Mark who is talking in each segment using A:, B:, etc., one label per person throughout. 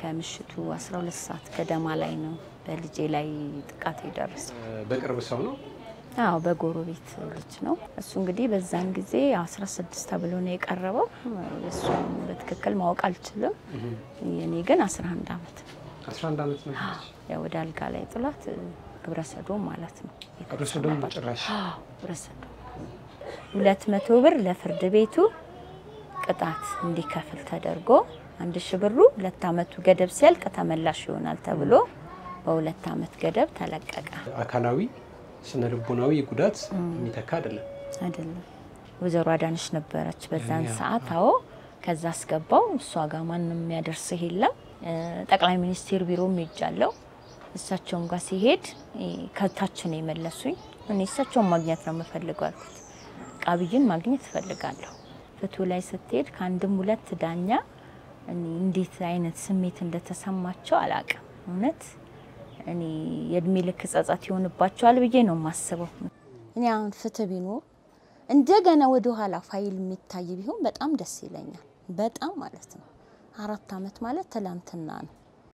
A: ከምሽቱ 12 ሰዓት ገደማ ላይ ነው በልጄ ላይ ጥቃት የደረሰው።
B: በቅርብ ሰው ነው?
A: አዎ በጎረቤት ልጅ ነው። እሱ እንግዲህ በዛን ጊዜ 16 ተብሎ ነው የቀረበው። እሱን በትክክል ማወቅ አልችልም። የኔ ግን 11 ዓመት ነው።
B: 11 ዓመት ነው።
A: ያው ወደ አልጋ ላይ ጥላት ግብረ ሰዶም ማለት ነው።
B: ግብረ ሰዶም በጭራሽ
A: ግብረ ሰዶም ሁለት መቶ ብር ለፍርድ ቤቱ ቅጣት እንዲከፍል ተደርጎ አንድ ሺ ብሩ ሁለት ዓመቱ ገደብ ሲያልቅ ተመላሽ ይሆናል ተብሎ በሁለት ዓመት ገደብ ተለቀቀ።
B: አካላዊ ስነ ልቦናዊ ጉዳት የሚተካ አይደለም
A: አይደለም። ወይዘሮ አዳነች ነበረች በዛን
B: ያ፣
A: ሰዓት። አዎ ከዛ አስገባው። እሷ ጋር ማንም የሚያደርስህ የለም። እ፣ ጠቅላይ ሚኒስቴር ቢሮም ሄጃለሁ። እሳቸውን ጋር ሲሄድ እ፣ ከታች ነው የመለሱኝ። እኔ እሳቸውን ማግኘት ነው የምፈልገው አልኩት። ቃብይን ማግኘት እፈልጋለሁ። ፍትሁ ላይ ስትሄድ ከአንድም ሁለት ዳኛ እኔ እንዴት አይነት ስሜት እንደተሰማቸው አላቅም። እውነት እኔ የእድሜ ልክ ጸጸት ይሆንባቸዋል ብዬ ነው የማስበው። እኔ አሁን ፍትህ ቢኖር እንደገና ወደ ኋላ ፋይል የሚታይ ቢሆን በጣም ደስ ይለኛል። በጣም ማለት ነው። አራት ዓመት ማለት ትላንትና ነው።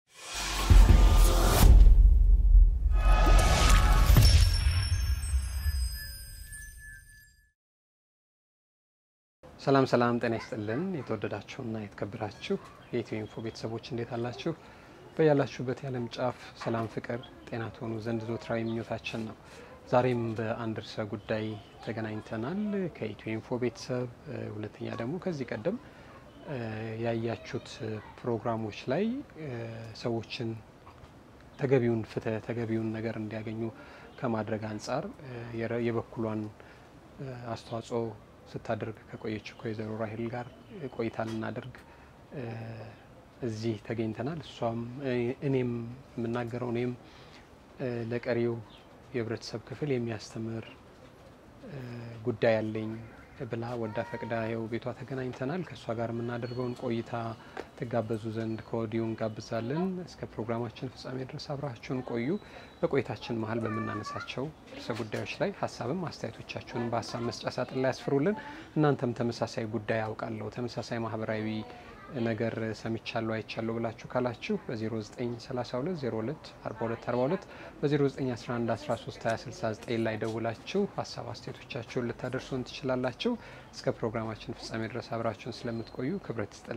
B: ሰላም ሰላም፣ ጤና ይስጥልን የተወደዳችሁና የተከበራችሁ የኢትዮ ኢንፎ ቤተሰቦች እንዴት አላችሁ? በያላችሁበት የዓለም ጫፍ ሰላም፣ ፍቅር፣ ጤና ትሆኑ ዘንድ ዞትራዊ ምኞታችን ነው። ዛሬም በአንድ ርዕሰ ጉዳይ ተገናኝተናል ከኢትዮ ኢንፎ ቤተሰብ። ሁለተኛ ደግሞ ከዚህ ቀደም ያያችሁት ፕሮግራሞች ላይ ሰዎችን ተገቢውን ፍትህ ተገቢውን ነገር እንዲያገኙ ከማድረግ አንጻር የበኩሏን አስተዋጽኦ ስታደርግ ከቆየችው ከወይዘሮ ራሄል ጋር ቆይታ ልናደርግ እዚህ ተገኝተናል። እሷም እኔም የምናገረው እኔም ለቀሪው የህብረተሰብ ክፍል የሚያስተምር ጉዳይ አለኝ ብላ ወዳ ፈቅዳ ይኸው ቤቷ ተገናኝተናል። ከእሷ ጋር የምናደርገውን ቆይታ ትጋበዙ ዘንድ ከወዲሁ እንጋብዛለን። እስከ ፕሮግራማችን ፍጻሜ ድረስ አብራችሁን ቆዩ። በቆይታችን መሀል በምናነሳቸው ርዕሰ ጉዳዮች ላይ ሀሳብም አስተያየቶቻችሁንም በሀሳብ መስጫ ሳጥን ላይ ያስፍሩልን። እናንተም ተመሳሳይ ጉዳይ አውቃለሁ፣ ተመሳሳይ ማህበራዊ ነገር ሰምቻለሁ፣ አይቻለሁ ብላችሁ ካላችሁ በ0932 02 42 42 በ0911 13 2069 ላይ ደውላችሁ ሀሳብ አስተያየቶቻችሁን ልታደርሱን ትችላላችሁ። እስከ ፕሮግራማችን ፍጻሜ ድረስ አብራችሁን ስለምትቆዩ ክብረት ይስጥል።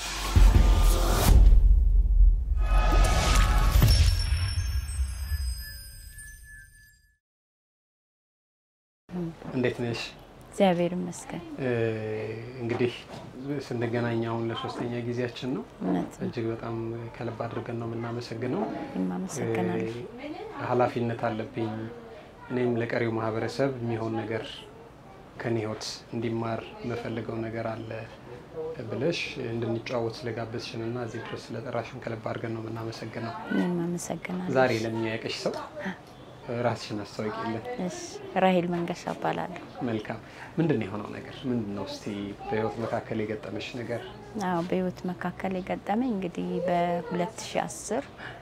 B: እንዴት ነሽ?
A: እግዚአብሔር ይመስገን።
B: እንግዲህ ስንገናኝ አሁን ለሶስተኛ ጊዜያችን ነው።
A: እውነት ነው።
B: እጅግ በጣም ከልብ አድርገን ነው የምናመሰግነው።
A: እኔም አመሰግናለሁ።
B: ኃላፊነት አለብኝ እኔም ለቀሪው ማህበረሰብ የሚሆን ነገር ከኔ ህይወት እንዲማር የምፈልገው ነገር አለ ብለሽ እንድንጫወት ስለጋበዝሽን እና እዚህ ድረስ ስለጠራሽን ከልብ አድርገን ነው የምናመሰግነው።
A: እኔም አመሰግናለሁ።
B: ዛሬ ለሚያውቅሽ ሰው ራስሽን አስታውቂልን።
A: እሺ፣ ራሄል መንገሻ እባላለሁ።
B: መልካም። ምንድን ነው የሆነው ነገር ምንድን ነው? እስቲ በህይወት መካከል የገጠመሽ ነገር
A: አዎ በህይወት መካከል የገጠመኝ እንግዲህ በ2010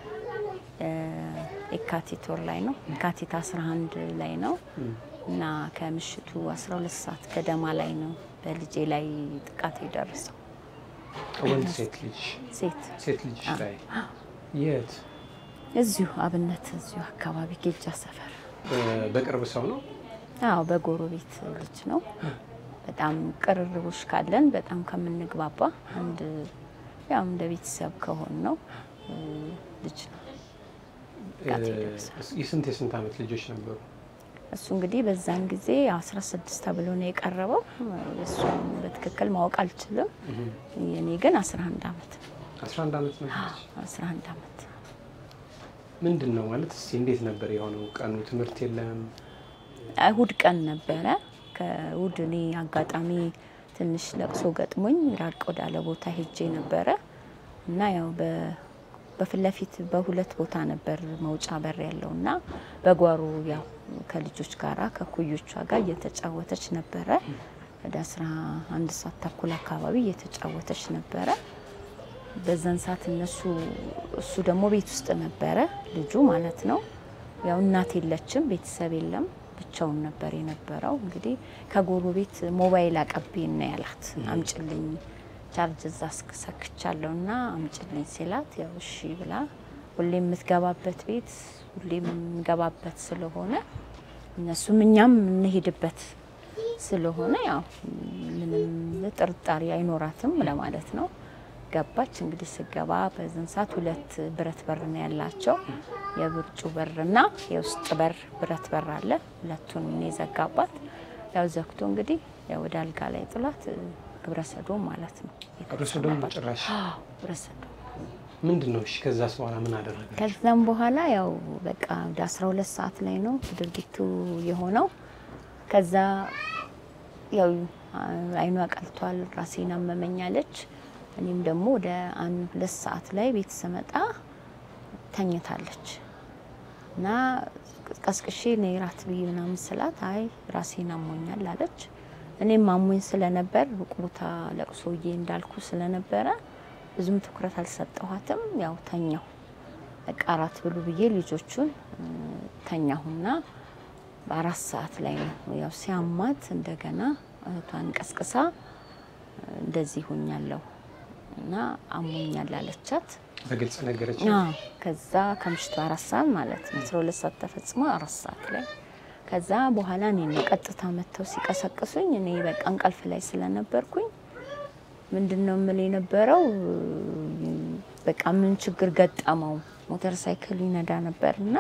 A: የካቲት ወር ላይ ነው። የካቲት 11 ላይ ነው እና ከምሽቱ 12 ሰዓት ገደማ ላይ ነው በልጄ ላይ ጥቃት የደረሰው።
B: ወንድ ሴት ልጅ
A: ሴት
B: ሴት ልጅ ላይ የት
A: እዚሁ አብነት እዚሁ አካባቢ ጌጃ ሰፈር።
B: በቅርብ ሰው ነው?
A: አዎ በጎረቤት ልጅ ነው። በጣም ቅርርቦች ካለን በጣም ከምንግባባ አንድ ያው እንደ ቤተሰብ ከሆን ነው ልጅ ነው ጥቃት የደረሰው።
B: የስንት የስንት ዓመት ልጆች ነበሩ?
A: እሱ እንግዲህ በዛን ጊዜ 16 ተብሎ ነው የቀረበው። እሱን በትክክል ማወቅ አልችልም። የኔ ግን 11 ዓመት ነው።
B: 11 ዓመት ነበረች።
A: 11 ዓመት
B: ምንድን ነው ማለት እስቲ እንዴት ነበር የሆነው? ቀኑ ትምህርት የለም
A: እሁድ ቀን ነበረ። ከእሁድ እኔ አጋጣሚ ትንሽ ለቅሶ ገጥሞኝ ራቅ ወዳለ ቦታ ሄጄ ነበረ እና ያው በፊት ለፊት በሁለት ቦታ ነበር መውጫ በር ያለው እና በጓሮ ያው ከልጆች ጋራ ከኩዮቿ ጋር እየተጫወተች ነበረ። ወደ አስራ አንድ ሰዓት ተኩል አካባቢ እየተጫወተች ነበረ። በዛን ሰዓት እነሱ እሱ ደግሞ ቤት ውስጥ ነበረ ልጁ ማለት ነው። ያው እናት የለችም፣ ቤተሰብ የለም፣ ብቻውን ነበር የነበረው። እንግዲህ ከጎረቤት ሞባይል አቀቤ እና ያላት አምጭልኝ ቻርጅ እዛ ሰክቻለሁ እና አምጭልኝ ሲላት ያው እሺ ብላ ሁሌ የምትገባበት ቤት ሁሌ የምንገባበት ስለሆነ እነሱም እኛም የምንሄድበት ስለሆነ ያው ምንም ጥርጣሬ አይኖራትም ለማለት ነው። ገባች። እንግዲህ ስገባ በዝን ሰዓት ሁለት ብረት በር ነው ያላቸው፣ የውጭ በርና የውስጥ በር ብረት በር አለ። ሁለቱን ነው የዘጋባት። ያው ዘግቶ እንግዲህ ያው ወደ አልጋ ላይ ጥላት ግብረ ሰዶም ማለት ነው።
B: ግብረ ሰዶም ጭራሽ
A: አዎ ግብረ ሰዶም
B: ምንድን ነው? እሺ ከዛ በኋላ ምን አደረገ?
A: ከዛም በኋላ ያው በቃ ወደ 12 ሰዓት ላይ ነው ድርጊቱ የሆነው። ከዛ ያው አይኗ ቀልቷል፣ ራሴን አመመኛለች። እኔም ደግሞ ወደ አንድ ሁለት ሰዓት ላይ ቤት ስመጣ ተኝታለች እና ቀስቅሼ ነይ ራት ብዬ ምናምን ስላት አይ ራሴን አሞኛል አለች። እኔም አሞኝ ስለነበር ሩቅ ቦታ ለቅሶዬ እንዳልኩ ስለነበረ ብዙም ትኩረት አልሰጠኋትም። ያው ተኛሁ። በቃ አራት ብሉ ብዬ ልጆቹን ተኛሁና በአራት ሰዓት ላይ ነው ያው ሲያማት እንደገና እህቷን ቀስቅሳ እንደዚህ ሆኛለሁ እና አሞኛል አለቻት።
B: በግልጽ ነገረች።
A: አዎ ከዛ ከምሽቱ አራት ሰዓት ማለት ነው አስራ ሁለት ሰዓት ተፈጽሞ አራት ሰዓት ላይ ከዛ በኋላ እኔ ነው ቀጥታ መጥተው ሲቀሰቅሱኝ እኔ በቃ እንቅልፍ ላይ ስለነበርኩኝ ምንድን ነው የምል የነበረው በቃ ምን ችግር ገጠመው ሞተር ሳይክል ይነዳ ነበር እና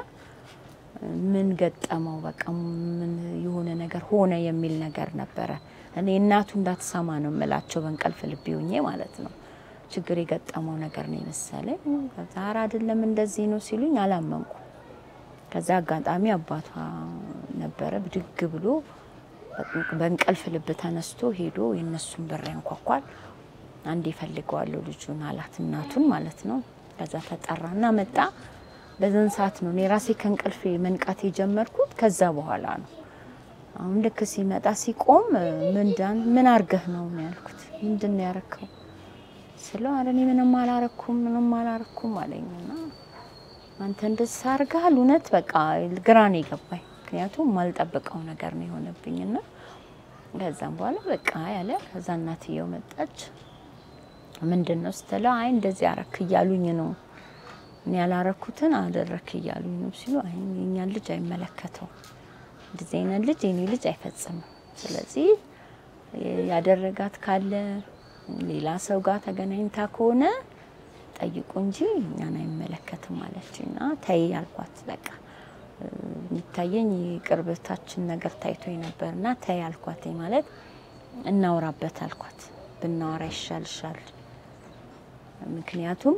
A: ምን ገጠመው በቃ ምን የሆነ ነገር ሆነ የሚል ነገር ነበረ። እኔ እናቱ እንዳትሰማ ነው የምላቸው በእንቅልፍ ልቤ ሆኜ ማለት ነው። ችግር የገጠመው ነገር ነው የመሰለኝ። ከዛ ኧረ አይደለም እንደዚህ ነው ሲሉኝ አላመንኩ። ከዛ አጋጣሚ አባቷ ነበረ ብድግ ብሎ በእንቅልፍ ልብ ተነስቶ ሄዶ የእነሱን በር ያንኳኳል። አንድ ይፈልገዋለሁ ልጁን አላት እናቱን ማለት ነው። ከዛ ተጠራና መጣ። በዘን ሰዓት ነው እኔ ራሴ ከእንቅልፌ መንቃት የጀመርኩት ከዛ በኋላ ነው። አሁን ልክ ሲመጣ ሲቆም ምንዳን ምን አርገህ ነው ነው ያልኩት። ምንድን ነው ያረከው ስለው ኧረ እኔ ምንም አላረኩም ምንም አላረኩም አለኝና አንተ እንደዛ አርገሃል እውነት በቃ ግራ ነው የገባኝ። ምክንያቱም ማልጠብቀው ነገር ነው የሆነብኝና ከዛም በኋላ በቃ ያለ ከዛ እናትየው መጣች። ምንድን ነው ስትለው አይ እንደዚህ አረክ እያሉኝ ነው እኔ ያላረኩትን አደረክ እያሉኝ ነው ሲሉ አይ የኛን ልጅ አይመለከተው እንደዚህ አይነት ልጅ የኔ ልጅ አይፈጽምም። ስለዚህ ያደረጋት ካለ ሌላ ሰው ጋር ተገናኝታ ከሆነ ጠይቁ እንጂ እኛን አይመለከትም አለችና ተይ አልኳት። በቃ የሚታየኝ የቅርበታችን ነገር ታይቶ ነበርና ተይ አልኳት። ማለት እናውራበት አልኳት። ብናወራ ይሻልሻል ምክንያቱም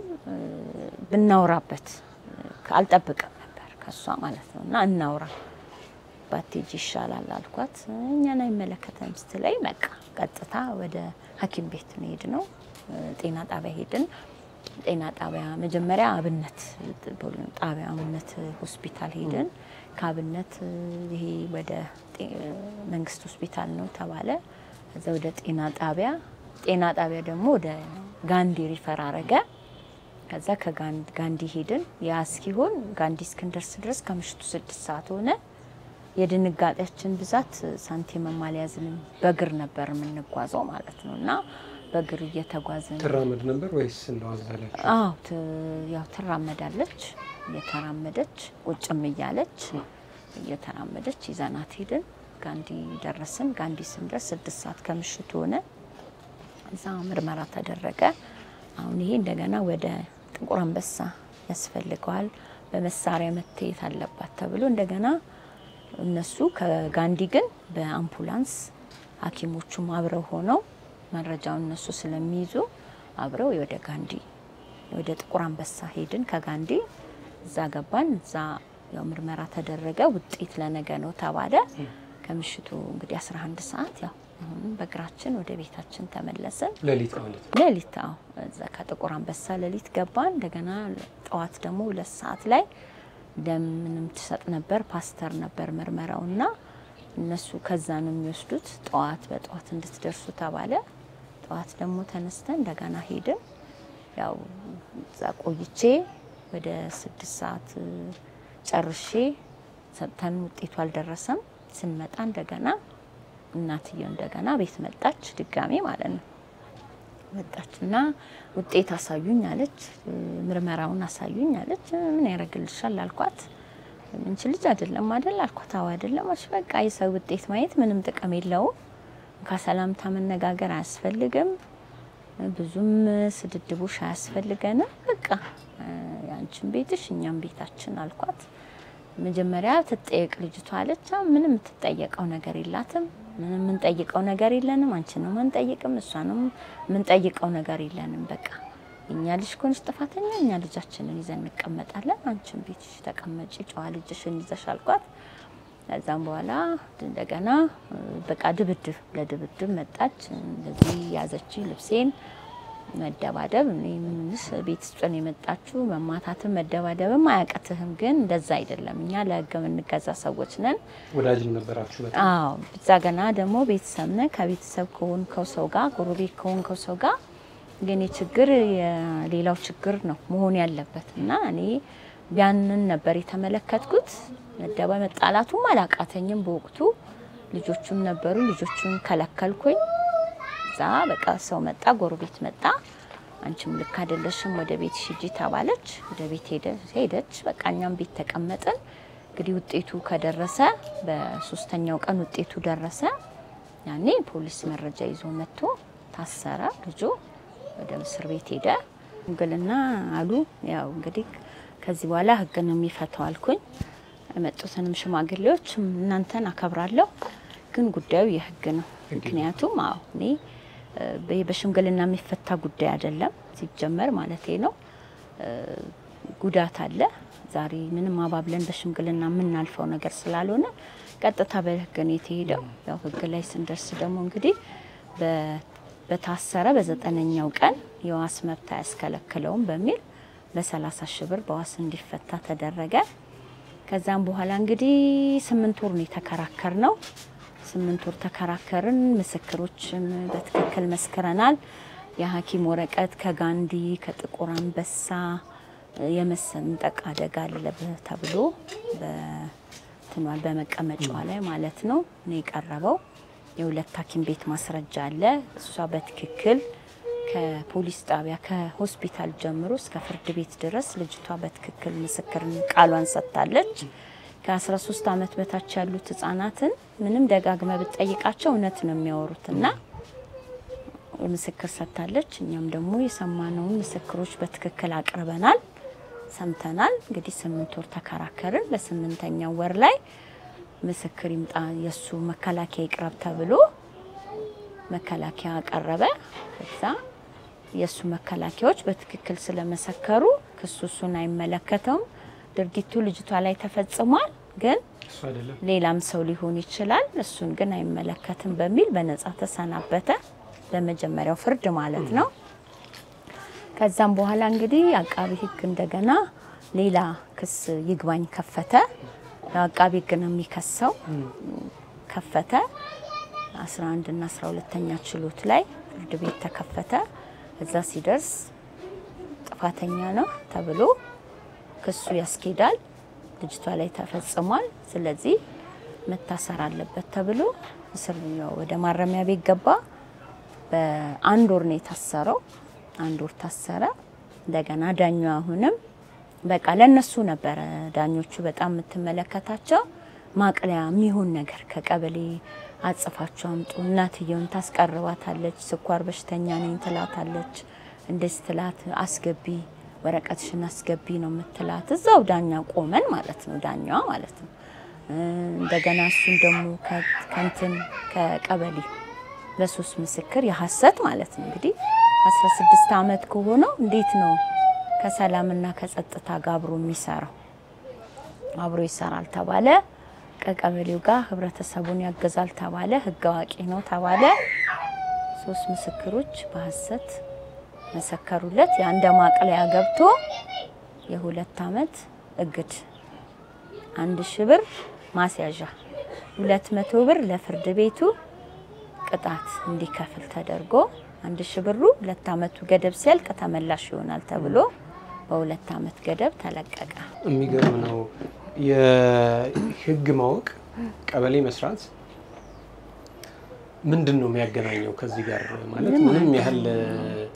A: ብናውራበት አልጠብቅም ነበር ከሷ ማለት ነው። እና እናውራ ባቴጅ ይሻላል አልኳት። እኛን አይመለከተም ስትለኝ በቃ ቀጥታ ወደ ሐኪም ቤት ነው ሄድ ነው ጤና ጣቢያ ሄድን። ጤና ጣቢያ መጀመሪያ አብነት ጣቢያ አብነት ሆስፒታል ሄድን። ከአብነት ይሄ ወደ መንግስት ሆስፒታል ነው ተባለ። ከዛ ወደ ጤና ጣቢያ ጤና ጣቢያ ደግሞ ወደ ጋንዲ ሪፈር አረገ። ከዛ ከጋንዲ ሄድን። ያ እስኪሆን ጋንዲ እስክንደርስ ድረስ ከምሽቱ ስድስት ሰዓት ሆነ። የድንጋጤያችን ብዛት ሳንቲም አልያዝንም። በእግር ነበር የምንጓዘው ማለት ነው እና በእግር እየተጓዝን
B: ትራመድ ነበር ወይስ እንደው አዘለች?
A: አዎ ያው ትራመዳለች። እየተራመደች ቁጭም እያለች እየተራመደች ይዘናት ሄድን። ጋንዲ ደረስን። ጋንዲ ስንደርስ ስድስት ሰዓት ከምሽቱ ሆነ። እዛ ምርመራ ተደረገ። አሁን ይሄ እንደገና ወደ ጥቁር አንበሳ ያስፈልገዋል፣ በመሳሪያ መታየት አለባት ተብሎ እንደገና እነሱ ከጋንዲ ግን በአምቡላንስ ሐኪሞቹም አብረው ሆነው መረጃውን እነሱ ስለሚይዙ አብረው ወደ ጋንዲ ወደ ጥቁር አንበሳ ሄድን። ከጋንዲ እዛ ገባን። እዛ ያው ምርመራ ተደረገ። ውጤት ለነገ ነው ተባለ። ከምሽቱ እንግዲህ 11 ሰዓት ያው አሁንም በእግራችን ወደ ቤታችን ተመለስን።
B: ሌሊት ማለት ነው።
A: ሌሊት አዎ፣ እዛ ከጥቁር አንበሳ ሌሊት ገባን። እንደገና ጠዋት ደግሞ ሁለት ሰዓት ላይ ደም ምንም ትሰጥ ነበር። ፓስተር ነበር ምርመራውና እነሱ ከዛ ነው የሚወስዱት። ጠዋት በጠዋት እንድትደርሱ ተባለ። ጠዋት ደግሞ ተነስተን እንደገና ሄድን። ያው እዛ ቆይቼ ወደ ስድስት ሰዓት ጨርሼ ሰጥተን ውጤቱ አልደረሰም። ስንመጣ እንደገና እናትየው እንደገና ቤት መጣች፣ ድጋሜ ማለት ነው። መጣች እና ውጤት አሳዩኝ አለች። ምርመራውን አሳዩኝ አለች። ምን ያደርግልሻል አልኳት። ምንች ልጅ አይደለም አይደል አልኳት። አዎ አይደለም አለች። በቃ የሰው ውጤት ማየት ምንም ጥቅም የለውም። ከሰላምታ መነጋገር አያስፈልግም። ብዙም ስድድቦሽ አያስፈልገንም። በቃ ያንቺን ቤትሽ እኛም ቤታችን አልኳት። መጀመሪያ ትጠየቅ ልጅቷ አለች። ምንም የምትጠየቀው ነገር የላትም። ምንም የምንጠይቀው ነገር የለንም። አንቺንም አንጠይቅም፣ እሷንም የምንጠይቀው ነገር የለንም። በቃ እኛ ልጅ ከሆንሽ ጥፋተኛ እኛ ልጃችንን ይዘን እንቀመጣለን። አንቺን ቤትሽ ተቀመጪ፣ ጨዋ ልጅሽን ይዘሽ አልኳት። ከዛም በኋላ እንደገና በቃ ድብድብ ለድብድብ መጣች። እንደዚህ ያዘች ልብሴን መደባደብ እኔ ምንስ ቤት ውስጥ ነው የመጣችሁ። መማታትም መደባደብም አያቅትህም፣ ግን እንደዛ አይደለም። እኛ ለህግ የምንገዛ ሰዎች ነን።
B: ወዳጅም ነበራችሁ በጣም?
A: አዎ እዛ ገና ደግሞ ቤተሰብ ነን። ከቤተሰብ ከሆንከው ሰው ጋር ጎረቤት ከሆንከው ሰው ጋር ግን ችግር የሌላው ችግር ነው መሆን ያለበት እና እኔ ያንን ነበር የተመለከትኩት። መደባ መጣላቱም አላቃተኝም በወቅቱ ልጆቹም ነበሩ። ልጆቹን ከለከልኩኝ። እዛ በቃ ሰው መጣ፣ ጎረቤት መጣ። አንቺም ልክ አይደለሽም ወደ ቤት ሂጂ ተባለች። ወደ ቤት ሄደች። በቃ እኛም ቤት ተቀመጥን። እንግዲህ ውጤቱ ከደረሰ በሶስተኛው ቀን ውጤቱ ደረሰ። ያኔ ፖሊስ መረጃ ይዞ መጥቶ ታሰረ። ልጁ ወደ እስር ቤት ሄደ። ሽምግልና አሉ። ያው እንግዲህ ከዚህ በኋላ ህግ ነው የሚፈታው አልኩኝ። የመጡትንም ሽማግሌዎች እናንተን አከብራለሁ፣ ግን ጉዳዩ የህግ ነው። ምክንያቱም አዎ እኔ በሽምግልና የሚፈታ ጉዳይ አይደለም ሲጀመር ማለቴ ነው። ጉዳት አለ። ዛሬ ምንም አባብለን በሽምግልና የምናልፈው ነገር ስላልሆነ ቀጥታ በህግ ነው የተሄደው። ያው ህግ ላይ ስንደርስ ደግሞ እንግዲህ በታሰረ በዘጠነኛው ቀን የዋስ መብት አያስከለክለውም በሚል በሰላሳ ሺህ ብር በዋስ እንዲፈታ ተደረገ። ከዛም በኋላ እንግዲህ ስምንት ወር ነው የተከራከር ነው። ስምንት ወር ተከራከርን። ምስክሮችም በትክክል መስክረናል። የሐኪም ወረቀት ከጋንዲ ከጥቁር አንበሳ የመሰንጠቅ አደጋ አለብህ ተብሎ በትኗል በመቀመጫዋ ላይ ማለት ነው ነው የቀረበው። የሁለት ሐኪም ቤት ማስረጃ አለ። እሷ በትክክል ከፖሊስ ጣቢያ ከሆስፒታል ጀምሮ እስከ ፍርድ ቤት ድረስ ልጅቷ በትክክል ምስክር ቃሏን ሰጥታለች። ከ13 ዓመት በታች ያሉት ህጻናትን ምንም ደጋግመ ብትጠይቃቸው እውነት ነው የሚያወሩት እና ምስክር ሰጥታለች። እኛም ደግሞ የሰማነውን ምስክሮች በትክክል አቅርበናል፣ ሰምተናል። እንግዲህ ስምንት ወር ተከራከርን። በስምንተኛው ወር ላይ ምስክር ይምጣ የእሱ መከላከያ ይቅረብ ተብሎ መከላከያ አቀረበ። እዛ የእሱ መከላከያዎች በትክክል ስለመሰከሩ ክሱ እሱን አይመለከተውም። ድርጊቱ ልጅቷ ላይ ተፈጽሟል፣ ግን ሌላም ሰው ሊሆን ይችላል፣ እሱን ግን አይመለከትም በሚል በነጻ ተሰናበተ። በመጀመሪያው ፍርድ ማለት ነው። ከዛም በኋላ እንግዲህ አቃቢ ህግ እንደገና ሌላ ክስ ይግባኝ ከፈተ። አቃቢ ህግ ነው የሚከሰው። ከፈተ 11 እና 12ኛ ችሎት ላይ ፍርድ ቤት ተከፈተ። እዛ ሲደርስ ጥፋተኛ ነው ተብሎ ክሱ ያስኬዳል። ልጅቷ ላይ ተፈጽሟል። ስለዚህ መታሰር አለበት ተብሎ እስር ወደ ማረሚያ ቤት ገባ። በአንድ ወር ነው የታሰረው። አንድ ወር ታሰረ። እንደገና ዳኛው አሁንም በቃ ለነሱ ነበረ ዳኞቹ በጣም የምትመለከታቸው ማቅለያ የሚሆን ነገር ከቀበሌ አጽፋችሁ አምጡ። እናትየውን ታስቀርባታለች። ስኳር በሽተኛ ነኝ ትላታለች። እንደዚህ ትላት አስገቢ ወረቀትሽን አስገቢ ነው የምትላት። እዛው ዳኛ ቆመን ማለት ነው ዳኛዋ ማለት ነው። እንደገና እሱን ደግሞ ከንትን ከቀበሌ ለሶስት ምስክር የሀሰት ማለት ነው እንግዲህ 16 ዓመት ከሆነው እንዴት ነው ከሰላምና ከጸጥታ ጋር አብሮ የሚሰራው? አብሮ ይሰራል ተባለ። ከቀበሌው ጋር ህብረተሰቡን ያገዛል ተባለ። ህግ አዋቂ ነው ተባለ። ሶስት ምስክሮች በሀሰት መሰከሩለት። የአንድ ማቅለያ ገብቶ የሁለት አመት እግድ፣ አንድ ሺ ብር ማስያዣ፣ ሁለት መቶ ብር ለፍርድ ቤቱ ቅጣት እንዲከፍል ተደርጎ አንድ ሺ ብሩ ሁለት አመቱ ገደብ ሲያልቅ ተመላሽ ይሆናል ተብሎ በሁለት አመት ገደብ ተለቀቀ።
B: የሚገርም ነው። የህግ ማወቅ ቀበሌ መስራት ምንድን ነው የሚያገናኘው ከዚህ ጋር ማለት ምንም ያህል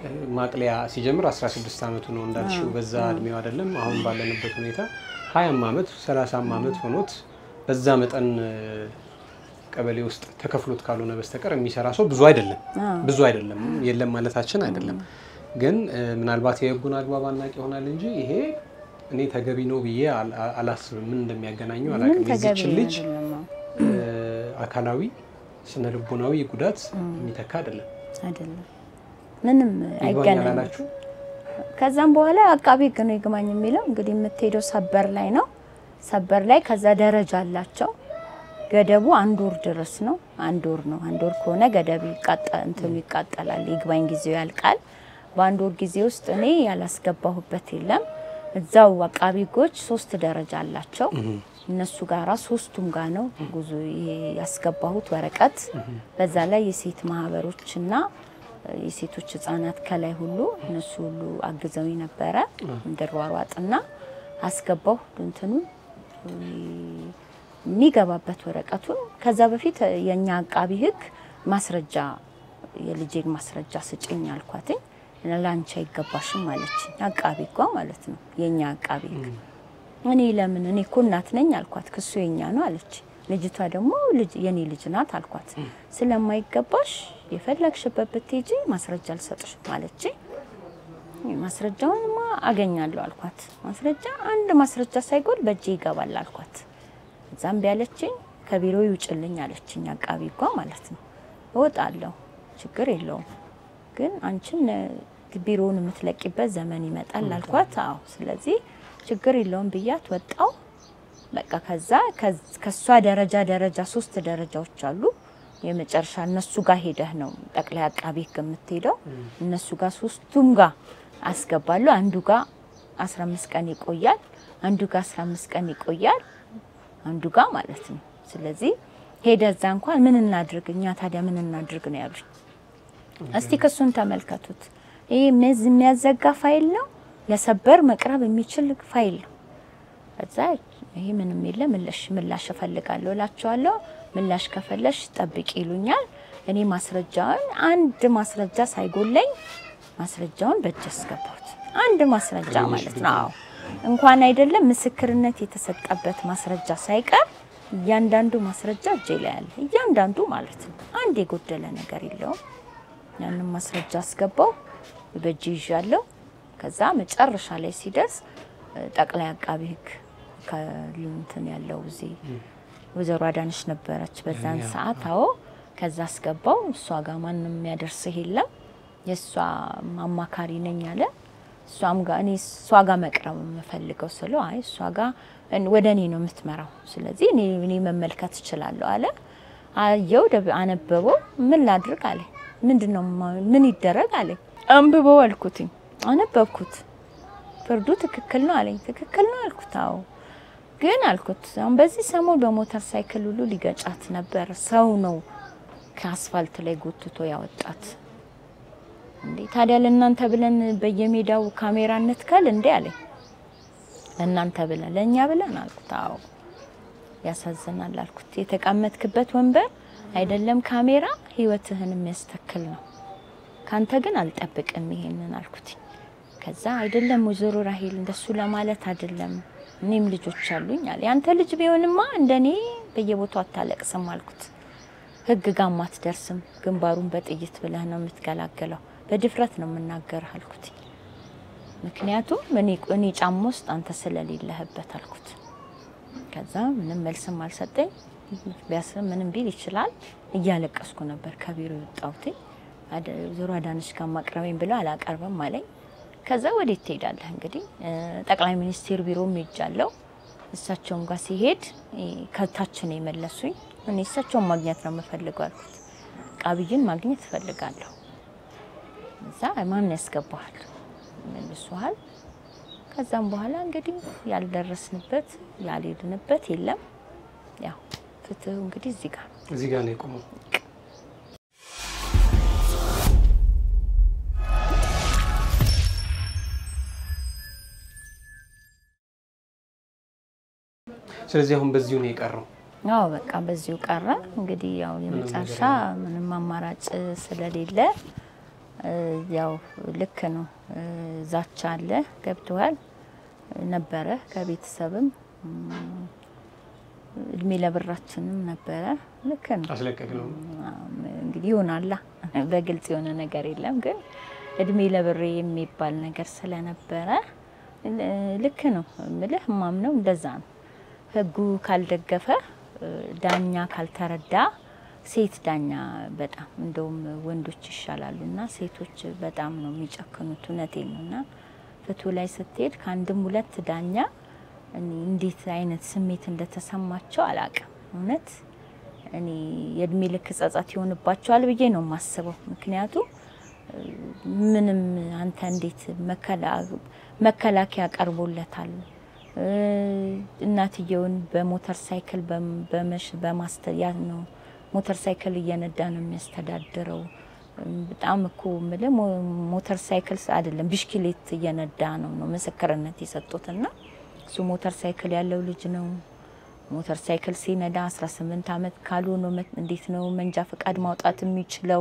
B: ማቅለያ ሲጀምር 16 ዓመቱ ነው እንዳልሽው፣ በዛ እድሜው አይደለም። አሁን ባለንበት ሁኔታ ሀያም ዓመት ሰላሳም ዓመት ሆኖት በዛ መጠን ቀበሌ ውስጥ ተከፍሎት ካልሆነ በስተቀር የሚሰራ ሰው ብዙ አይደለም። ብዙ አይደለም፣ የለም ማለታችን አይደለም። ግን ምናልባት የህጉን አግባብ አናውቅ ይሆናል እንጂ ይሄ እኔ ተገቢ ነው ብዬ አላስብም። ምን እንደሚያገናኘው አላውቅም። የዚችን ልጅ አካላዊ ስነ ልቦናዊ ጉዳት የሚተካ አይደለም
A: አይደለም ምንም አይገናኝም። ከዛም በኋላ አቃቢ ህግ ነው ይግባኝ የሚለው እንግዲህ የምትሄደው ሰበር ላይ ነው። ሰበር ላይ ከዛ ደረጃ አላቸው። ገደቡ አንድ ወር ድረስ ነው። አንድ ወር ነው። አንድ ወር ከሆነ ገደብ እንትኑ ይቃጠላል፣ ይግባኝ ጊዜው ያልቃል። በአንድ ወር ጊዜ ውስጥ እኔ ያላስገባሁበት የለም። እዛው አቃቢ ህጎች ሶስት ደረጃ አላቸው። እነሱ ጋራ ሶስቱም ጋር ነው ጉዞ ያስገባሁት ወረቀት። በዛ ላይ የሴት ማህበሮችና የሴቶች ህጻናት ከላይ ሁሉ እነሱ ሁሉ አግዘው ነበረ እንድሯሯጥና አስገባሁ እንትኑ የሚገባበት ወረቀቱን። ከዛ በፊት የኛ አቃቢ ህግ ማስረጃ የልጄን ማስረጃ ስጭኝ አልኳትኝ። ለአንቺ አይገባሽም አለችኝ። አቃቢ እኮ ማለት ነው የኛ አቃቢ ህግ። እኔ ለምን እኔ እኮ እናት ነኝ አልኳት። ክሱ የኛ ነው አለች። ልጅቷ ደግሞ የኔ ልጅ ናት አልኳት። ስለማይገባሽ የፈለግሽበት ብትሄጂ ማስረጃ አልሰጥሽም አለች። ማስረጃውንማ አገኛለሁ አልኳት። ማስረጃ አንድ ማስረጃ ሳይጎል በእጄ ይገባል አልኳት። እዛም ቢያለችኝ ከቢሮ ይውጭልኝ አለችኝ። አቃቢ እኳ ማለት ነው። እወጣለሁ ችግር የለውም ግን አንቺም ቢሮውን የምትለቂበት ዘመን ይመጣል አልኳት። አዎ ስለዚህ ችግር የለውም ብያት ወጣው። በቃ ከዛ ከሷ ደረጃ ደረጃ ሶስት ደረጃዎች አሉ። የመጨረሻ እነሱ ጋር ሄደህ ነው ጠቅላይ አቃቢ ህግ የምትሄደው። እነሱ ጋር ሶስቱም ጋር አስገባለሁ። አንዱ ጋር 15 ቀን ይቆያል፣ አንዱ ጋር 15 ቀን ይቆያል፣ አንዱ ጋር ማለት ነው። ስለዚህ ሄደ እዛ እንኳን ምን እናድርግ እኛ ታዲያ ምን እናድርግ ነው ያሉኝ። እስቲ ክሱን ተመልከቱት። ይሄ የሚያዘጋ ፋይል ነው፣ ለሰበር መቅረብ የሚችል ፋይል ነው። እዛ ይሄ ምንም የለ ምላሽ ምላሽ እፈልጋለሁ እላቸዋለሁ። ምላሽ ከፈለሽ ጠብቂ ይሉኛል። እኔ ማስረጃውን አንድ ማስረጃ ሳይጎለኝ ማስረጃውን በእጅ አስገባሁት። አንድ ማስረጃ ማለት ነው። አዎ እንኳን አይደለም ምስክርነት የተሰጠበት ማስረጃ ሳይቀር እያንዳንዱ ማስረጃ እጄ ላይ አለ። እያንዳንዱ ማለት ነው። አንድ የጎደለ ነገር የለውም። ያንን ማስረጃ አስገባው በእጅ ይዣለሁ። ከዛ መጨረሻ ላይ ሲደርስ ጠቅላይ አቃቢ ህግ ከእንትን ያለው እዚህ ወይዘሮ አዳነች ነበረች በዛን ሰዓት። አዎ ከዛ አስገባው። እሷ ጋር ማንም የሚያደርስህ የለም የእሷ አማካሪ ነኝ አለ። እሷም ጋር እኔ እሷ ጋር መቅረብ የምፈልገው ስለው አይ እሷ ጋር ወደ እኔ ነው የምትመራው፣ ስለዚህ እኔ እኔ መመልከት እችላለሁ አለ። አየው፣ አነበበው። ምን ላድርግ አለ። ምንድን ነው ምን ይደረግ አለ። አንብበው አልኩትኝ። አነበብኩት። ፍርዱ ትክክል ነው አለኝ። ትክክል ነው አልኩት። አዎ ግን አልኩት አሁን በዚህ ሰሞን በሞተር ሳይክል ሁሉ ሊገጫት ነበር። ሰው ነው ከአስፋልት ላይ ጎትቶ ያወጣት። እንዴ ታዲያ ለእናንተ ብለን በየሜዳው ካሜራ እንትከል እንዴ አለኝ። ለእናንተ ብለን ለእኛ ብለን አልኩት። አዎ ያሳዝናል አልኩት። የተቀመጥክበት ወንበር አይደለም ካሜራ ህይወትህን የሚያስተክል ነው። ካንተ ግን አልጠብቅም ይሄንን አልኩት። ከዛ አይደለም ወይዘሮ ራሄል እንደሱ ለማለት አይደለም እኔም ልጆች አሉኝ አለ። ያንተ ልጅ ቢሆንማ እንደኔ በየቦታው አታለቅስም አልኩት። ህግ ጋም አትደርስም። ግንባሩን በጥይት ብለህ ነው የምትገላገለው። በድፍረት ነው የምናገርህ አልኩት። ምክንያቱም እኔ እኔ ጫማ ውስጥ አንተ ስለሌለህበት አልኩት። ከዛ ምንም መልስም አልሰጠኝ። ቢያስ ምንም ቢል ይችላል። እያለቀስኩ ነበር ከቢሮ የወጣሁት። ዞሮ አዳነች ጋር ማቅረበኝ ብለው አላቀርብም አለኝ። ከዛ ወዴት ትሄዳለህ? እንግዲህ ጠቅላይ ሚኒስቴር ቢሮም ሄጃለሁ። እሳቸውም ጋር ሲሄድ ከታች ነው የመለሱኝ። እኔ እሳቸውን ማግኘት ነው የምፈልገው አልኩት። ቃብይን ማግኘት እፈልጋለሁ። እዛ ማን ያስገባሃል? መልሱሃል። ከዛም በኋላ እንግዲህ ያልደረስንበት ያልሄድንበት የለም። ያው ፍትህ እንግዲህ እዚህ ጋር
B: እዚህ ጋር ነው የቆመው። ስለዚህ አሁን በዚሁ ነው የቀረው።
A: አዎ በቃ በዚሁ ቀረ። እንግዲህ ያው የመጨረሻ ምንም አማራጭ ስለሌለ ያው ልክ ነው። ዛቻ አለ ገብተዋል ነበረ ከቤተሰብም እድሜ ለብራችንም ነበረ። ልክ ነው።
B: አስለቀቅ ነው
A: እንግዲህ ይሆናላ በግልጽ የሆነ ነገር የለም፣ ግን እድሜ ለብሬ የሚባል ነገር ስለነበረ ልክ ነው ምልህ ማምነው እንደዛ ነው። ህጉ ካልደገፈ ዳኛ ካልተረዳ ሴት ዳኛ በጣም እንደውም ወንዶች ይሻላሉ እና ሴቶች በጣም ነው የሚጨክኑት። እውነቴን ነው። እና ፍትሁ ላይ ስትሄድ ከአንድም ሁለት ዳኛ እንዴት አይነት ስሜት እንደተሰማቸው አላቅም። እውነት እኔ የእድሜ ልክ ጸጸት ይሆንባቸዋል ብዬ ነው የማስበው። ምክንያቱም ምንም አንተ እንዴት መከላከያ ቀርቦለታል እናትየውን በሞተር ሳይክል በማስተያ ነው ሞተር ሳይክል እየነዳ ነው የሚያስተዳድረው። በጣም እኮ የምልህ ሞተር ሳይክል አይደለም ብሽክሌት እየነዳ ነው ነው ምስክርነት የሰጡትና እሱ ሞተር ሳይክል ያለው ልጅ ነው። ሞተር ሳይክል ሲነዳ 18 ዓመት ካልሆነ እንዴት ነው መንጃ ፈቃድ ማውጣት የሚችለው?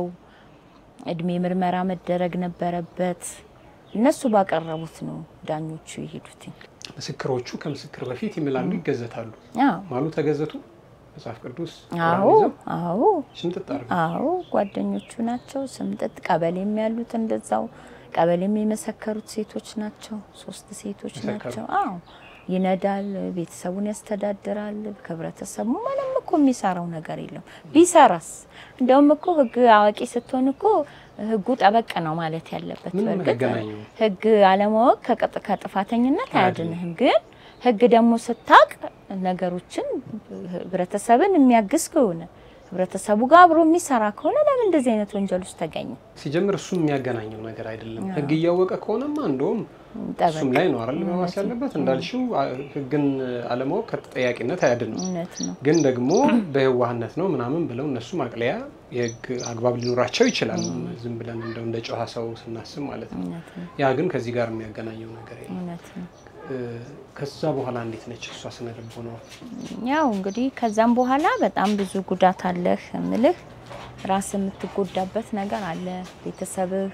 A: እድሜ ምርመራ መደረግ ነበረበት። እነሱ ባቀረቡት ነው ዳኞቹ የሄዱት።
B: ምስክሮቹ ከምስክር በፊት ይምላሉ፣ ይገዘታሉ።
A: አዎ
B: ማሉ ተገዘቱ መጽሐፍ ቅዱስ
A: አዎ አዎ
B: ሽምጥጥ አድርገው
A: አዎ ጓደኞቹ ናቸው። ስምጥጥ ቀበሌም ያሉት እንደዛው ቀበሌም የመሰከሩት ሴቶች ናቸው። ሶስት ሴቶች
B: መሰከሩ።
A: ናቸው። አዎ ይነዳል፣ ቤተሰቡን ያስተዳድራል። ከህብረተሰቡ ምንም እኮ የሚሰራው ነገር የለም። ቢሰራስ እንደውም እኮ ህግ አዋቂ ስትሆን እኮ ህጉ ጠበቅ ነው ማለት ያለበት።
B: ምን
A: በእርግጥ
B: ያገናኘው?
A: ህግ አለማወቅ ከቅጥ- ከጥፋተኝነት አያድንህም። ግን ህግ ደግሞ ስታቅ ነገሮችን ህብረተሰብን የሚያግዝ ከሆነ ህብረተሰቡ ጋር አብሮ የሚሰራ ከሆነ ለምን እንደዚህ አይነት ወንጀል ውስጥ ተገኘ?
B: ሲጀምር እሱ የሚያገናኘው ነገር አይደለም። ህግ እያወቀ ከሆነማ እንደውም እሱም ላይ ነው አይደል መባስ ያለበት። እንዳልሽው አ- ህግን አለማወቅ ከተጠያቂነት አያድንም።
A: እውነት ነው።
B: ግን ደግሞ በየዋህነት ነው ምናምን ብለው እነሱ ማቅለያ የህግ አግባብ ሊኖራቸው ይችላል። ዝም ብለን እንደው እንደ ጨዋ ሰው ስናስብ ማለት ነው።
A: እውነት ነው።
B: ያ ግን ከዚህ ጋር የሚያገናኘው ነገር የለም።
A: እውነት ነው።
B: እ፣ ከዛ በኋላ እንዴት ነች እሷ ስነ ልቦናዋ?
A: ያው እንግዲህ ከዛም በኋላ በጣም ብዙ ጉዳት አለህ እምልህ ራስ የምትጎዳበት ነገር አለ። ቤተሰብህ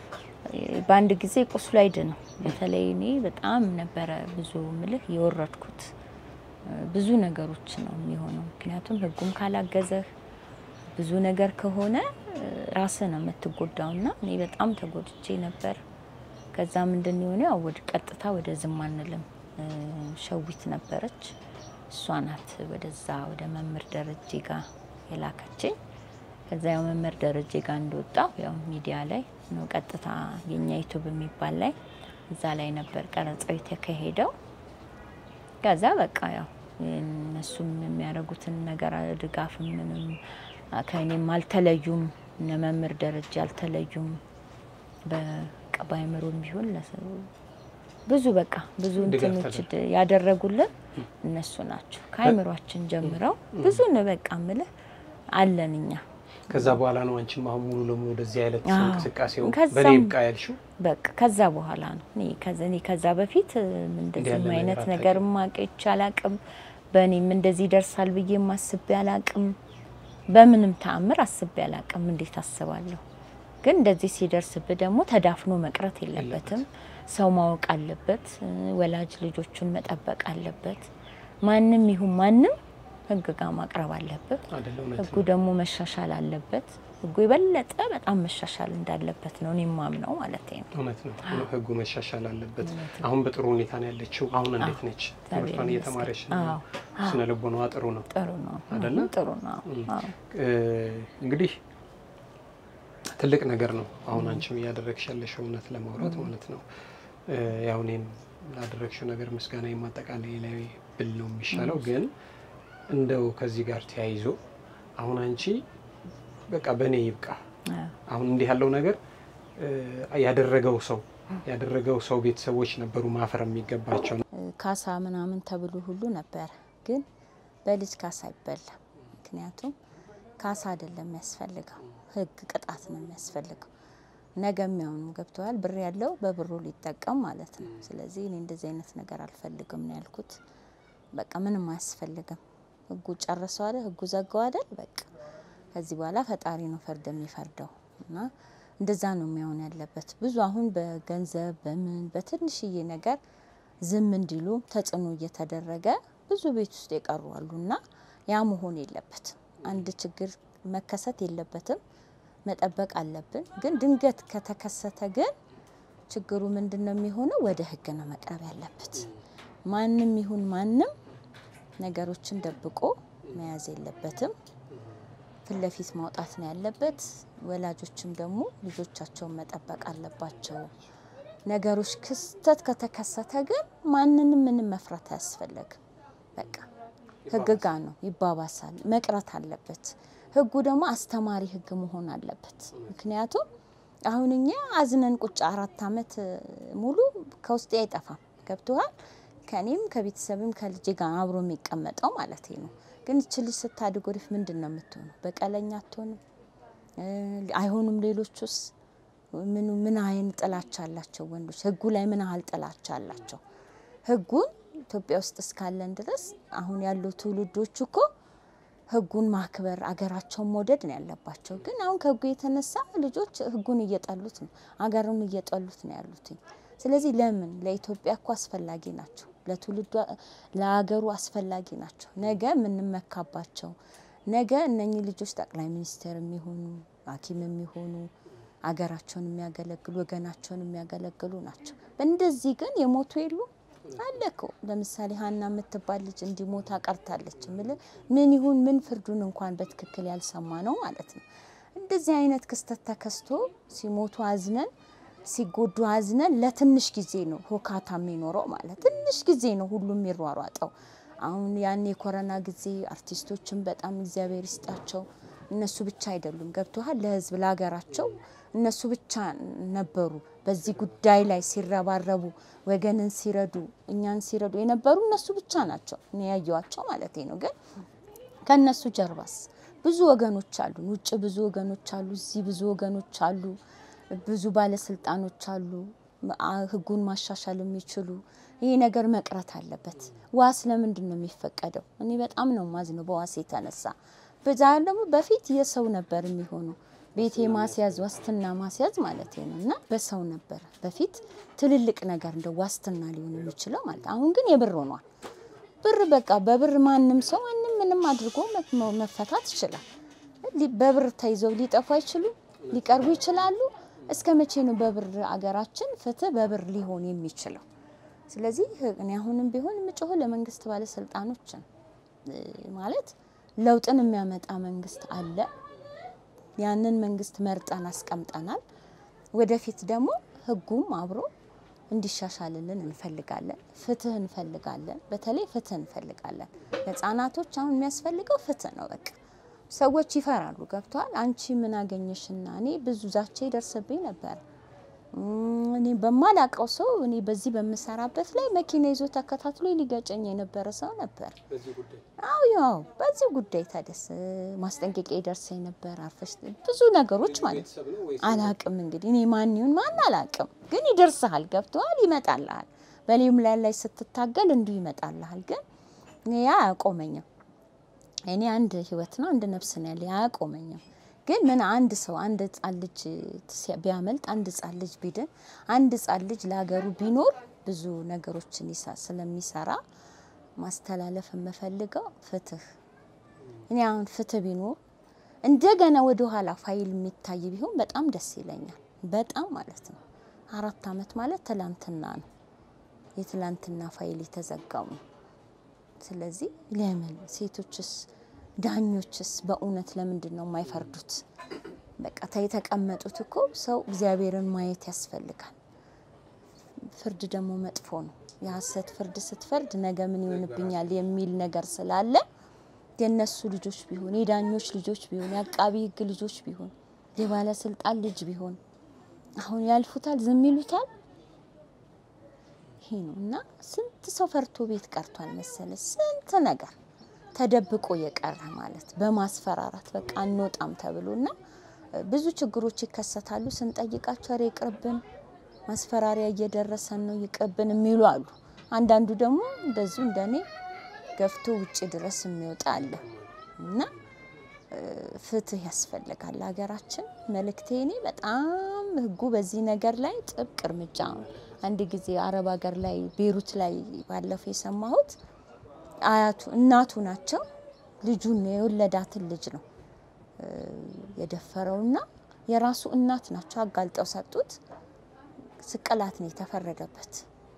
A: እ፣ በአንድ ጊዜ ቁስሉ አይድንም። በተለይ እኔ በጣም ነበረ ብዙ እምልህ የወረድኩት እ፣ ብዙ ነገሮች ነው የሚሆነው። ምክንያቱም ህጉም ካላገዘህ ብዙ ነገር ከሆነ እ፣ ራስህ ነው የምትጎዳውና እኔ በጣም ተጎድቼ ነበር። ከዛ ምንድን የሆነ ያው ወደ ቀጥታ ወደ ዝም አንልም እ፣ ሸዊት ነበረች እሷ ናት ወደዛ ወደ መምህር ደረጀ ጋር የላከችኝ። ከዛ ያው መምህር ደረጀ ጋር እንደወጣው ያው ሚዲያ ላይ ነው ቀጥታ የኛ ዩቱብ የሚባል ላይ እዛ ላይ ነበር ቀረጻው የተካሄደው። ከዛ በቃ ያው እነሱም የሚያደርጉትን ነገር ድጋፍም ምንም ከእኔም አልተለዩም። እነ መምህር ደረጃ አልተለዩም። በቃ ባይምሮም ቢሆን ለሰው ብዙ በቃ ብዙ
B: ድጋፍ
A: እንትኖች ድ- ያደረጉልን እነሱ ናቸው። ከአይምሯችን ጀምረው ብዙ ነው በቃ ምልህ አለን እኛ
B: ከዛ በኋላ ነው አንቺም አሁን ሙሉ ለሙሉ ወደዚህ አይነት
A: አዎ።
B: እንቅስቃሴው
A: ከዛም-
B: በእኔ ይብቃ ያልሽው?
A: በቃ ከዛ በኋላ ነው እኔ ከዛ እኔ ከዛ በፊት
B: እንዲህ
A: እንደዚህ
B: ያለ
A: አይነት
B: ነገር
A: ነገር ማቀች አላቅም። በእኔም እንደዚህ ይደርሳል ብዬም አስቤ አላቅም። በምንም ተአምር አስቤ አላቅም። እንዴት አስባለሁ? ግን እንደዚህ ሲደርስብህ ደግሞ ተዳፍኖ መቅረት የለበትም። ሰው ማወቅ አለበት። እ፣ ወላጅ ልጆቹን መጠበቅ አለበት። ማንም ይሁን ማንም ህግ ጋር ማቅረብ አለበት።
B: አይደለ? እውነት
A: ህጉ
B: ነው።
A: ደግሞ መሻሻል አለበት። ህጉ የበለጠ በጣም መሻሻል እንዳለበት ነው እኔ የማምነው ማለት ነው።
B: እውነት ነው። ህጉ መሻሻል አለበት። አሁን በጥሩ ሁኔታ ነው ያለችው። አሁን እንዴት ነች? ትምህርቷን እየተማረች ነው።
A: አዎ፣
B: ስነ ልቦናዋ ጥሩ ነው
A: ጥሩ ነው
B: አይደለ?
A: ጥሩ ነው። አዎ።
B: እ፣ እንግዲህ ትልቅ ነገር ነው አሁን አንቺም እያደረግሽ ያለሽው እውነት ለማውራት ማለት ነው። እ፣ ያው እኔም ላደረግሽው ነገር ምስጋና የማጠቃለያ ላይ ብል ነው የሚሻለው። ግን እንደው ከዚህ ጋር ተያይዞ አሁን አንቺ በቃ በእኔ ይብቃ
A: አዎ።
B: አሁን እንዲህ ያለው ነገር እ፣ ያደረገው ሰው ያደረገው ሰው ቤተሰቦች ነበሩ ማፈር የሚገባቸው።
A: ካሳ ምናምን ተብሎ ሁሉ ነበረ፣ ግን በልጅ ካሳ አይበላም። ምክንያቱም ካሳ አይደለም የሚያስፈልገው፣ ህግ ቅጣት ነው የሚያስፈልገው። ነገ የሚያውኑ ገብተዋል። ብር ያለው በብሩ ሊጠቀም ማለት ነው። ስለዚህ እኔ እንደዚህ አይነት ነገር አልፈልግም ነው ያልኩት። በቃ ምንም አያስፈልግም። ህጉ ጨርሰው አይደል፣ ህጉ ዘጋው አይደል። በቃ ከዚህ በኋላ ፈጣሪ ነው ፍርድ የሚፈርደው እና እንደዛ ነው የሚሆን ያለበት። ብዙ አሁን በገንዘብ በምን በትንሽዬ ነገር ዝም እንዲሉ ተጽዕኖ እየተደረገ ብዙ ቤት ውስጥ የቀሩ አሉ እና ያ መሆን የለበትም። አንድ ችግር መከሰት የለበትም። መጠበቅ አለብን። ግን ድንገት ከተከሰተ ግን ችግሩ ምንድን ነው የሚሆነው? ወደ ሕግ ነው መቅረብ ያለበት። ማንም ይሁን ማንም ነገሮችን ደብቆ መያዝ የለበትም። ፊት ለፊት ማውጣት ነው ያለበት። ወላጆችም ደግሞ ልጆቻቸውን መጠበቅ አለባቸው። ነገሮች ክስተት ከተከሰተ ግን ማንንም ምንም መፍራት አያስፈለግም። በቃ ህግ ጋ ነው ይባባሳል፣ መቅረት አለበት። ህጉ ደግሞ አስተማሪ ህግ መሆን አለበት። ምክንያቱም አሁን እኛ አዝነን ቁጭ አራት አመት ሙሉ ከውስጤ አይጠፋም። ገብቶሃል? ከእኔም ከቤተሰብም ከልጄ ጋር አብሮ የሚቀመጠው ማለት ነው። ግን እች ልጅ ስታድግ ወደፊት ምንድን ነው የምትሆነው? በቀለኛ አትሆንም? አይሆኑም? ሌሎቹስ ምኑ ምን አይን ጥላቻ አላቸው? ወንዶች ህጉ ላይ ምን ያህል ጥላቻ አላቸው? ህጉን ኢትዮጵያ ውስጥ እስካለን ድረስ አሁን ያሉ ትውልዶች እኮ ህጉን ማክበር አገራቸውን መውደድ ነው ያለባቸው። ግን አሁን ከህጉ የተነሳ ልጆች ህጉን እየጠሉት ነው፣ አገሩን እየጠሉት ነው ያሉት። ስለዚህ ለምን ለኢትዮጵያ እኮ አስፈላጊ ናቸው፣ ለትውልዱ ለሀገሩ አስፈላጊ ናቸው። ነገ የምንመካባቸው ነገ እነኚህ ልጆች ጠቅላይ ሚኒስትር የሚሆኑ ሐኪም የሚሆኑ አገራቸውን የሚያገለግሉ ወገናቸውን የሚያገለግሉ ናቸው። እንደዚህ ግን የሞቱ የሉ አለ እኮ ለምሳሌ ሀና የምትባል ልጅ እንዲሞታ ቀርታለች። ምል ምን ይሁን ምን ፍርዱን እንኳን በትክክል ያልሰማ ነው ማለት ነው። እንደዚህ አይነት ክስተት ተከስቶ ሲሞቱ አዝነን ሲጎዱ አዝነን ለትንሽ ጊዜ ነው ሆካታ የሚኖረው ማለት ትንሽ ጊዜ ነው ሁሉም የሚሯሯጠው። አሁን ያን የኮረና ጊዜ አርቲስቶችን በጣም እግዚአብሔር ይስጣቸው። እነሱ ብቻ አይደሉም ገብቶሃል። ለህዝብ ለሀገራቸው እነሱ ብቻ ነበሩ በዚህ ጉዳይ ላይ ሲረባረቡ ወገንን ሲረዱ እኛን ሲረዱ የነበሩ እነሱ ብቻ ናቸው እኔ ያየዋቸው ማለት ነው። ግን ከእነሱ ጀርባስ ብዙ ወገኖች አሉ፣ ውጭ ብዙ ወገኖች አሉ፣ እዚህ ብዙ ወገኖች አሉ፣ ብዙ ባለስልጣኖች አሉ፣ ህጉን ማሻሻል የሚችሉ ይሄ ነገር መቅረት አለበት። ዋስ ለምንድን ነው የሚፈቀደው? እኔ በጣም ነው ማዝነው በዋስ የተነሳ በዛ ደግሞ በፊት የሰው ነበር የሚሆኑ ቤቴ ማስያዝ ዋስትና ማስያዝ ማለት ነው እና በሰው ነበር በፊት ትልልቅ ነገር እንደ ዋስትና ሊሆን የሚችለው ማለት አሁን ግን የብር ሆኗል። ብር በቃ በብር ማንም ሰው ማንም ምንም አድርጎ መፈታት ይችላል። በብር ተይዘው ሊጠፉ አይችሉም፣ ሊቀርቡ ይችላሉ። እስከ መቼ ነው በብር አገራችን ፍትህ በብር ሊሆን የሚችለው? ስለዚህ እኔ አሁንም ቢሆን የምጮኸው ለመንግስት ባለስልጣኖች ነው ማለት ለውጥን የሚያመጣ መንግስት አለ። ያንን መንግስት መርጠን አስቀምጠናል። ወደፊት ደግሞ ህጉም አብሮ እንዲሻሻልልን እንፈልጋለን። ፍትህ እንፈልጋለን። በተለይ ፍትህ እንፈልጋለን። ህጻናቶች አሁን የሚያስፈልገው ፍትህ ነው። በቃ ሰዎች ይፈራሉ። ገብተዋል። አንቺ ምን አገኘሽና? እኔ ብዙ ዛቻ ይደርስብኝ ነበር። እኔ በማላቀው ሰው እኔ በዚህ በምሰራበት ላይ መኪና ይዞ ተከታትሎ ሊገጨኝ የነበረ ሰው ነበር። አዎ ያው በዚህ ጉዳይ ታደስ ማስጠንቀቂያ ይደርሰኝ ነበር። አርፈሽ ብዙ ነገሮች ማለት አላቅም። እንግዲህ እኔ ማን ይሁን ማን አላቅም፣ ግን ይደርስሃል። ገብተዋል። ይመጣልሃል። በሌም ላይ ላይ ስትታገል እንዲሁ ይመጣልሃል። ግን ያ አያቆመኝም። እኔ አንድ ህይወት ነው አንድ ነፍስ ነው ያለ አያቆመኝም። ግን ምን አንድ ሰው አንድ ህጻን ልጅ ቢያመልጥ አንድ ህጻን ልጅ ቢድን አንድ ህጻን ልጅ ለሀገሩ ቢኖር ብዙ ነገሮችን ስለሚሰራ ማስተላለፍ የምፈልገው ፍትህ። እኔ አሁን ፍትህ ቢኖር እንደገና ወደ ኋላ ፋይል የሚታይ ቢሆን በጣም ደስ ይለኛል። በጣም ማለት ነው። አራት አመት ማለት ትላንትና ነው። የትላንትና ፋይል የተዘጋው ነው። ስለዚህ ለምን ሴቶችስ ዳኞችስ በእውነት ለምንድን ነው የማይፈርዱት? በቃ የተቀመጡት እኮ ሰው እግዚአብሔርን ማየት ያስፈልጋል። ፍርድ ደግሞ መጥፎ ነው። የሀሰት ፍርድ ስትፈርድ ነገ ምን ይሆንብኛል የሚል ነገር ስላለ የእነሱ ልጆች ቢሆን የዳኞች ልጆች ቢሆን የአቃቢ ሕግ ልጆች ቢሆን የባለስልጣን ልጅ ቢሆን አሁን ያልፉታል፣ ዝም ይሉታል። ይሄ ነው እና ስንት ሰው ፈርቶ ቤት ቀርቷል መሰለ ስንት ነገር ተደብቆ የቀረ ማለት በማስፈራራት በቃ አንወጣም ተብሎ እና ብዙ ችግሮች ይከሰታሉ። ስንጠይቃቸው ኧረ ይቅርብን፣ ማስፈራሪያ እየደረሰን ነው ይቅርብን የሚሉ አሉ። አንዳንዱ ደግሞ እንደዚሁ እንደኔ ገፍቶ ውጭ ድረስ የሚወጣ አለ እና ፍትህ ያስፈልጋል ሀገራችን። መልእክቴ እኔ በጣም ህጉ በዚህ ነገር ላይ ጥብቅ እርምጃ አንድ ጊዜ አረብ ሀገር ላይ ቤሩት ላይ ባለፈው የሰማሁት አያቱ እናቱ ናቸው ልጁን የወለዳትን ልጅ ነው የደፈረውና የራሱ እናት ናቸው አጋልጠው ሰጡት። ስቅላት ነው የተፈረደበት።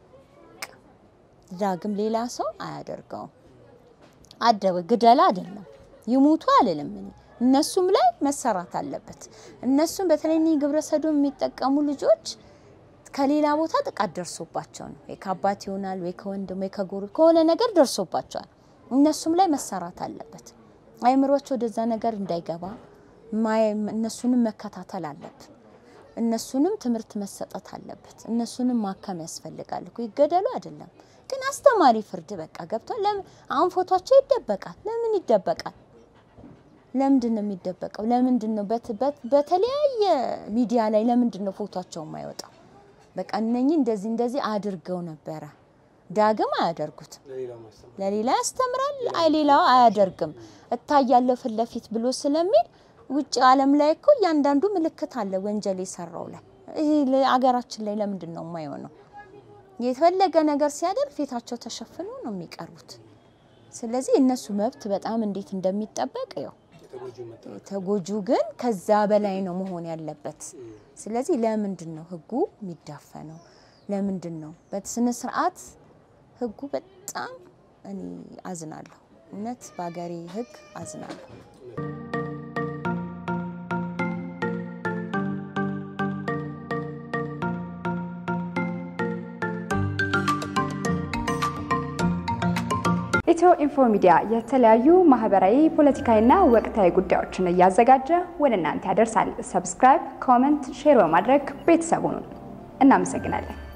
A: ዳግም ሌላ ሰው አያደርገውም። አደበ ግደላ አይደለም ይሙቱ አልልም እኔ እነሱም ላይ መሰራት አለበት። እነሱም በተለይ ግብረ ሰዶም የሚጠቀሙ ልጆች ከሌላ ቦታ ጥቃት ደርሶባቸው ነው ወይ ከአባት ይሆናል ወይ ከወንድም ወይ ከጎሩ ከሆነ ነገር ደርሶባቸዋል። እነሱም ላይ መሰራት አለበት። አይምሮቸው ወደዛ ነገር እንዳይገባ እነሱንም መከታተል አለብን። እነሱንም ትምህርት መሰጠት አለበት። እነሱንም ማከም ያስፈልጋል እኮ ይገደሉ አይደለም ግን አስተማሪ ፍርድ በቃ ገብቷል። ለምን አሁን ፎቷቸው ይደበቃል? ለምን ይደበቃል? ለምንድን ነው የሚደበቀው? ለምንድን ነው በተለያየ ሚዲያ ላይ ለምንድን ነው ፎቷቸው የማይወጣው? በቃ እነኚህ እንደዚህ እንደዚህ አድርገው ነበረ። ዳግም አያደርጉትም። ለሌላ ያስተምራል፣ አይ ሌላው አያደርግም። እታያለሁ ፊት ለፊት ብሎ ስለሚል ውጭ ዓለም ላይ እኮ እያንዳንዱ ምልክት አለ ወንጀል የሰራው ላይ። ይሄ አገራችን ላይ ለምንድን ነው የማይሆነው? የተፈለገ ነገር ሲያደርግ ፊታቸው ተሸፍኖ ነው የሚቀርቡት። ስለዚህ እነሱ መብት በጣም እንዴት እንደሚጠበቅ ያው ተጎጁ ግን ከዛ በላይ ነው መሆን ያለበት። ስለዚህ ለምንድን ነው ህጉ የሚዳፈነው? ለምንድን ነው በስነ ስርዓት ህጉ በጣም እኔ አዝናለሁ። እውነት በሀገሬ ህግ አዝናለሁ።
C: ኢትዮ ኢንፎ ሚዲያ የተለያዩ ማህበራዊ፣ ፖለቲካዊና ወቅታዊ ጉዳዮችን እያዘጋጀ ወደ እናንተ ያደርሳል። ሰብስክራይብ፣ ኮመንት፣ ሼር በማድረግ ቤተሰቡን እናመሰግናለን።